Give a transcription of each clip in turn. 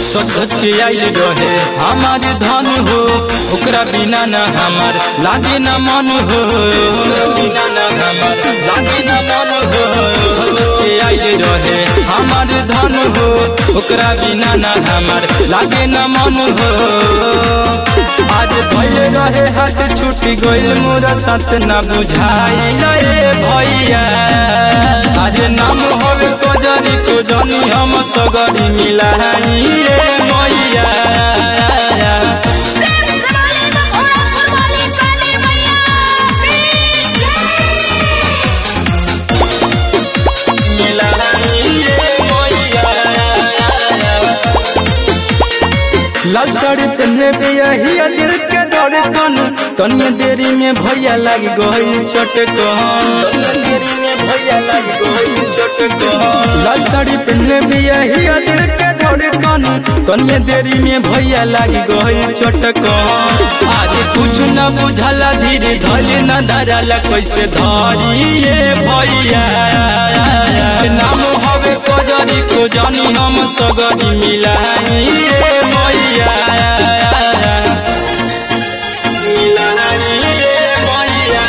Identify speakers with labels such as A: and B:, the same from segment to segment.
A: सच के आइल रहे हमार धन हो ओकरा बिना न हमार लागे न मन हो ओकरा बिना न हमार लागे न मन हो सच के आइल रहे हमार धन हो ओकरा बिना न हमार लागे न मन हो आज भइले रहे हाथ छूट गइल मोरा साथ न बुझाइल ए भैया आज नाम होवे कजरी को जनी हम सगरी मिलाई रे मैया
B: प्रेम से बोले तो घोड़ा फुलवाली काली मैया की जय
A: मिलाई रे मैया लाल साड़ी पहनले पे यही दिल के धड़कन तनिए देरी में भैया लग गई चटकन देरी में भैया लग गई चटकन लाल साड़ी पहनले पे यही दिल के धड़कन तनिए देरी में भैया लग गई चटकन आज कुछ न बुझला धीरे धले न धरला कैसे धरी ये भैया नाम हवे कजरी को जानी हम सगरी मिलाई रे मैया मिलाई रे मैया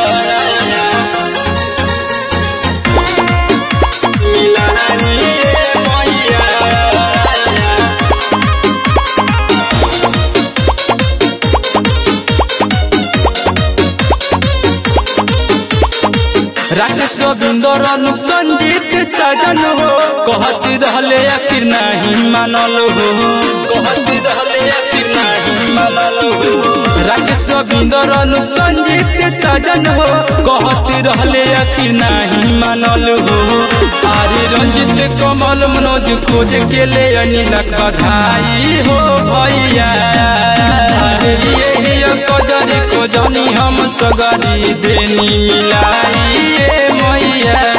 A: मिलाई रे मैया राकेश रविंदर अनुप संजीत सजन हो कहती रहले आखिर नहीं मानल हो कहती रहले आखिर नहीं मानल हो राकेश रविंदर अनुप संजीत सजन हो कहती रहले आखिर नहीं मानल हो आरे रंजित कमल मनोज खोज के ले अनिलक बधाई हो भैया अरे ये कजरी को जानी हम सगरी देनी मिलाई ये मैया